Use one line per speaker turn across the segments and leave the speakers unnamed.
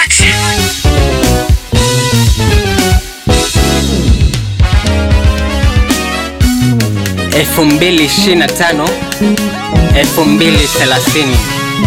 elfu mbili ishirini na tano elfu mbili thelathini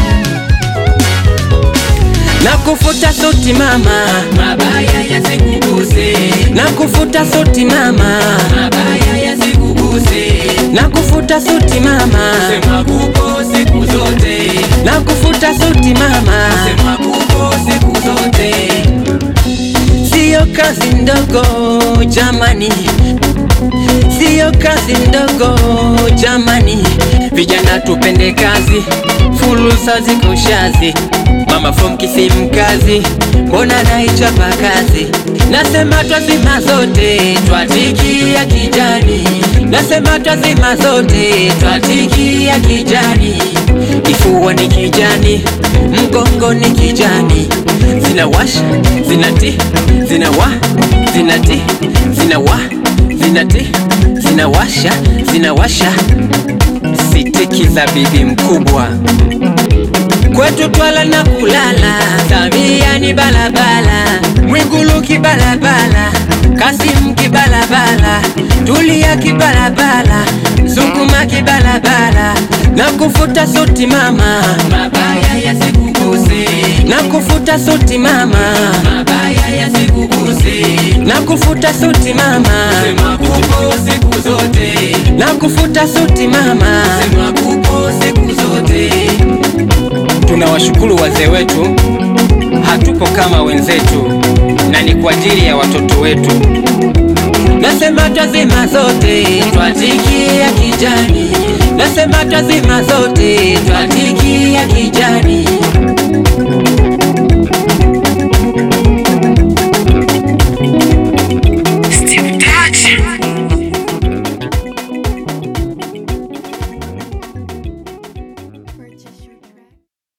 na kufuta suti mama,
mabaya yasikuguse,
na kufuta suti mama,
mabaya yasikuguse,
na kufuta suti mama,
sema kupo siku zote,
na kufuta suti mama,
sema kupo siku zote,
siyo kazi ndogo jamani, siyo kazi ndogo jamani, vijana tupende kazi, fursa ziko shazi. Mama from Kisimkazi, mbona naichapa kazi? Nasema twazima zote, twatikia kijani. Nasema twazima zote, twatikia kijani. Kifua ni kijani, mgongo ni kijani, zinawasha zinati zinawa zinati zinawa zinati zinawasha zinawasha sitiki za bibi mkubwa kwetu twala na kulala, Samia ni balabala, Mwigulu kibalabala, Kasimu kibalabala, Tulia kibalabala, Zunguma kibalabala, na kufuta suti mama,
mabaya yasikuguse,
na kufuta suti mama,
mabaya yasikuguse,
na kufuta suti mama,
sema kupo siku zote,
na kufuta suti mama.
sema kupo siku zote,
Tunawashukuru wazee wetu, hatupo kama wenzetu, na ni kwa ajili ya watoto wetu. Nasema twazima zote, twatikia kijani. Nasema twazima zote, twatikia kijani.